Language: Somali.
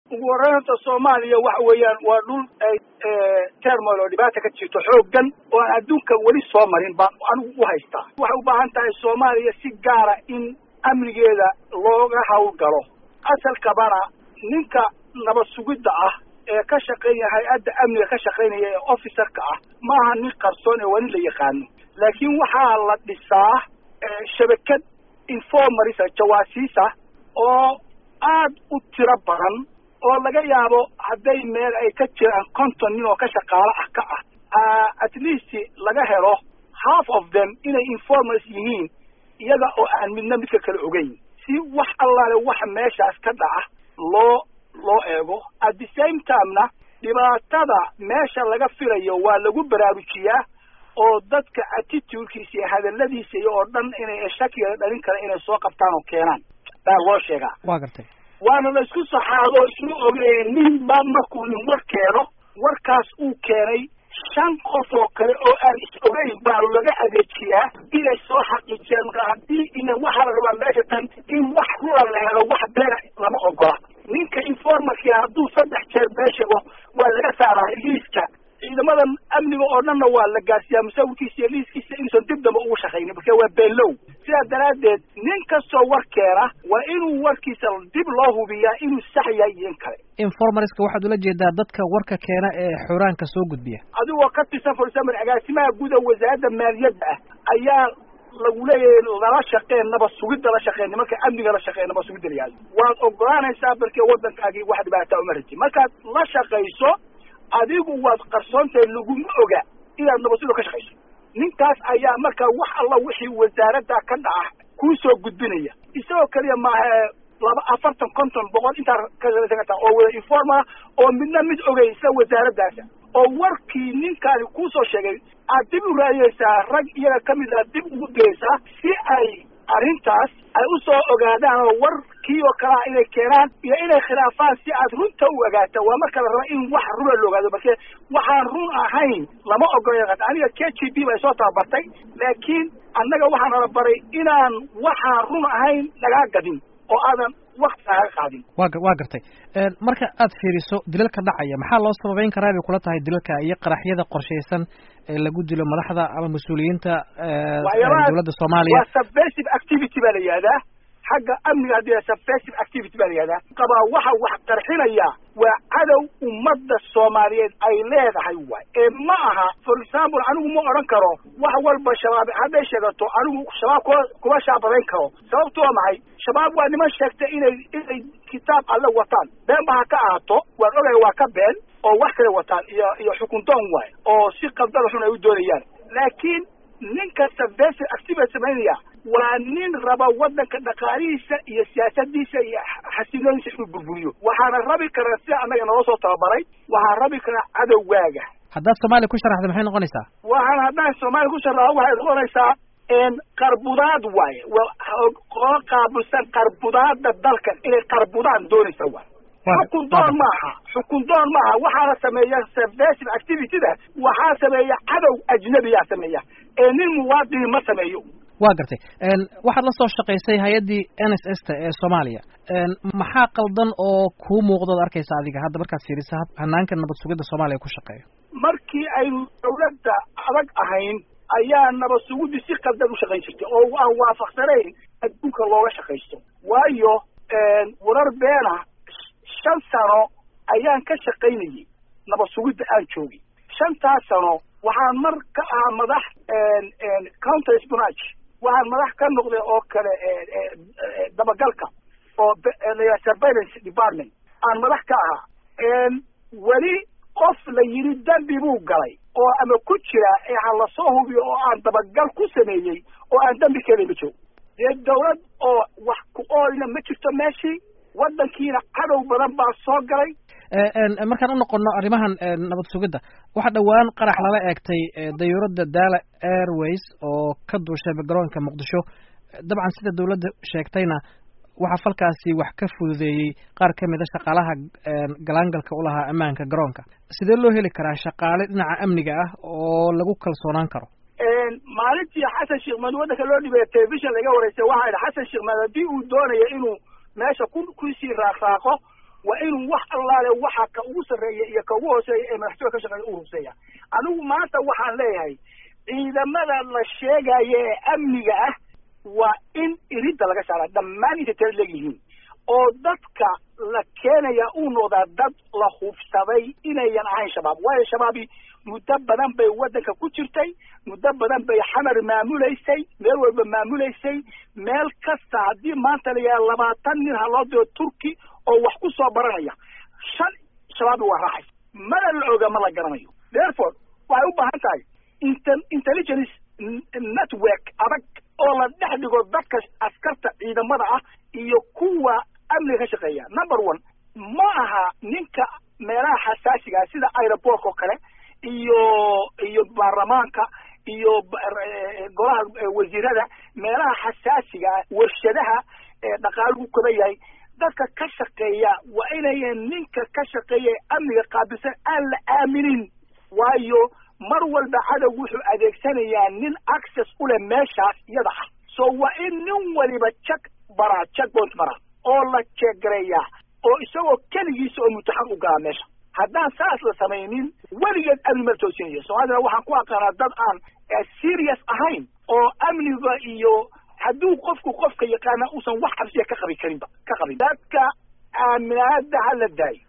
ugu horreyn horta soomaaliya waxa weeyaan waa dhul termol oo dhibaata ka jirto xooggan oo aan adduunka weli soo marin baan anigu u haystaa waxay u baahan tahay soomaaliya si gaara in amnigeeda looga hawlgalo asalkabana ninka nabad sugidda ah ee ka shaqeynaya hay-adda amniga ka shaqeynaya ee officerka ah maaha nin qarsoon ee waa nin la yaqaano laakiin waxaa la dhisaa shabakad informarisa jawaasiisa oo aad u tiro badan oo laga yaabo hadday meel ay ka jiraan konton nin oo ka shaqaalo ah ka ah at least laga helo half of them inay informars yihiin iyaga oo aan midna midka kale ogeyn si wax allaale waxa meeshaas ka dhaca loo loo eego at the same timena dhibaatada meesha laga filayo waa lagu baraarujiyaa oo dadka attitudekiisa iyo hadaladiisa iyo oo dhan inay shakiga dhalin kara inay soo qabtaan oo keenaan baa loo sheegaa waa gartay waana la isku saxaado isma ogeyn nin baa markuu nin war keeno warkaas uu keenay shan qof oo kale oo aan is ogeyn baa laga adeejiyaa inay soo xaqiijiyaan marka haddii ina waxaa la rabaa meesha tan in wax rula la helo wax beena lama ogola ninka informarkii hadduu saddex jeer been sheego waa laga saaraa liiska ciidamadan amniga oo dhanna waa la gaarsiiyaa musawirkiisa iyo liiskiisa inuusan dib damba ugu shaqaynin marka waa beenlow sidaa daraaddeed nin kastoo war keena waa inuu warkiisa dib loo hubiyaa inuu sax yahay iyo in kale informarska waxaad ula jeedaa dadka warka keena ee xuraanka soo gudbiya adigoo ka tirsan for example agaasimaha guud ee wasaaradda maaliyadda ah ayaa lagu leeyahay lala shaqeen nabad sugidda la shaqeen nimanka amniga la shaqeen nabad sugidda la yihahdo waad ogolaanaysaa barkee waddankaagii wax dhibaataa uma raji markaad la shaqayso adigu waad qarsoontahay laguma oga inaad nabad sugidda ka shaqayso ninkaas ayaa markaa wax alla wixii wasaaradda ka dhaca kuu soo gudbinaya isagoo keliya maaha laba afartan konton boqol intaa ka salaysan kartaa oo wada informa oo midna mid ogey isla wasaaraddaasa oo warkii ninkaani kuusoo sheegay aad dib u raadiyeysaa rag iyaga ka mid a dib ugu geysaa si ay arrintaas ay u soo ogaadaan oo warkii oo kalea inay keenaan iyo inay khilaafaan si aad runta u ogaato waa marka la raba in wax runa la ogaado marke waxaan run ahayn lama ogola aniga k g b bay soo tababartay laakiin annaga waxaan ala baray inaan waxaan run ahayn lagaa gadin oo aadan wakti kaaga qaadin wa waa gartay marka aad fiiriso dilalka dhacaya maxaa loo sababeyn karaa bay kula tahay dilalka iyo qaraxyada qorshaysan ee lagu dilo madaxda ama mas-uuliyiinta dowladda soomaaliya waa subversive activity baa la yihahdaa xagga amniga haddii subversive activity baa la yihahdaa qabaa waxa wax qarxinaya waa cadow ummadda soomaaliyeed ay leedahay waay ee ma aha for example anigu ma odhan karo wax walba shabaab hadday sheegato anigu shabaab kuma kuma shaabadayn karo sababtu waa maxay shabaab waa niman sheegtay inay inay kitaab alle wataan been ba ha ka ahaato waan ogay waa ka been oo wax kale wataan iyo iyo xukun doon waay oo si qabdada xun ay u doonayaan laakiin nin kasta vesi activity samaynaya waa nin raba waddanka dhaqaalihiisa iyo siyaasadiisa iyo xasilooniisa inuu burburiyo waxaana rabi karaa sida annaga naloo soo tababaray waxaan rabi karaa cadowgaaga haddaad soomaaliya ku sharaxda maxay noqonaysaa waxaan haddaan soomaaliya ku sharaxo waxay noqonaysaa qarbudaad waaye oo qaabilsan qarbudaada dalkan inay qarbudaan doonaysa waay xukun doon maaha xukun doon maaha waxaana sameeya subversive activityda waxaa sameeya cadow ajnabiyaa sameeya ee nin muwaadini ma sameeyo waa gartay waxaad la soo shaqaysay hay-addii n s s ta ee soomaaliya maxaa qaldan oo kuu muuqdood arkaysa adiga hadda markaad fiirisa hanaanka nabad sugidda soomaaliya ku shaqeeyo markii aynu dawladda adag ahayn ayaa nabad sugiddi si qaldan u shaqayn jirtay oo aan waafaqsanayn adduunka looga shaqaysto waayo warar beena shan sano ayaan ka shaqaynayay nabad sugidda aan joogay shantaas sano waxaan mar ka ahaa madax counter spinach waxaan madax ka noqday oo kale dabagalka oo surveillance department aan madax ka ahaa weli qof la yidhi dembi buu galay oo ama ku jira ee ha lasoo hubiyo oo aan dabagal ku sameeyey oo aan dembi keenay ma joogo dee dawlad oo wax ku ooyna ma jirto meeshii waddankiina cadow badan baa soo galay markaan u noqono arrimahan nabad sugidda waxaa dhowaan qarax lala eegtay dayuuradda daala airways oo ka duushay garoonka muqdisho dabcan sida dawladda sheegtayna waxaa falkaasi wax ka fududeeyey qaar ka mid a shaqaalaha galaangalka u lahaa ammaanka garoonka sidee loo heli karaa shaqaale dhinaca amniga ah oo lagu kalsoonaan karo maalintii xasan sheekh maad waddanka loo dhibay telefishon laga wareysay waxaa idhi xasan sheekh maad haddii uu doonaya inuu meesha ku kusii raaqraaqo waa inuu wax allaale waxa ka ugu sarreeya iyo ka ugu hooseeya ee madaxtooya ka shaqeeya u ruseeya anigu maanta waxaan leeyahay ciidamada la sheegaya ee amniga ah waa in iridda laga saara dhammaan intay tala leegyihiin oo dadka la keenaya uu noqdaa dad la hubsaday inayan ahayn shabaab waayo shabaabi muddo badan bay waddanka ku jirtay muddo badan bay xamar maamulaysay meel walba maamulaysay meel kasta haddii maanta la yidhaha labaatan nin ha loo diro turki oo wax ku soo baranaya shan shabaabi waa raaxay mana la oga ma la garanayo therefore waxay u baahan tahay inter intelligence network adag oo la dhex dhigo dadka askarta ciidamada ah iyo kuwa amniga ka shaqeeya number one ma aha ninka meelaha xasaasiga sida aeroportka oo kale iyo iyo baarlamaanka iyo golaha wasiirada meelaha xasaasiga warshadaha dhaqaaluhu kaba yahay dadka ka shaqeeya waa inayan ninka ka shaqeeya amniga qaabilsan aan la aaminin waayo mar walba cadow wuxuu adeegsanayaa nin access u leh meeshaas iyada ah so waa in nin waliba jak baraa jak bont maraa oo la jeeggareeyaa oo isagoo keligiisa oo mutaxan u galaa meesha haddaan saas la samaynin weligeed amni mala toosinaya soomaalidana waxaan ku aqaanaa dad aan serious ahayn oo amniga iyo hadduu qofku qofka yaqaana uusan wax cabsiya ka qabi karinba ka qabin dadka aaminaada ha la daayo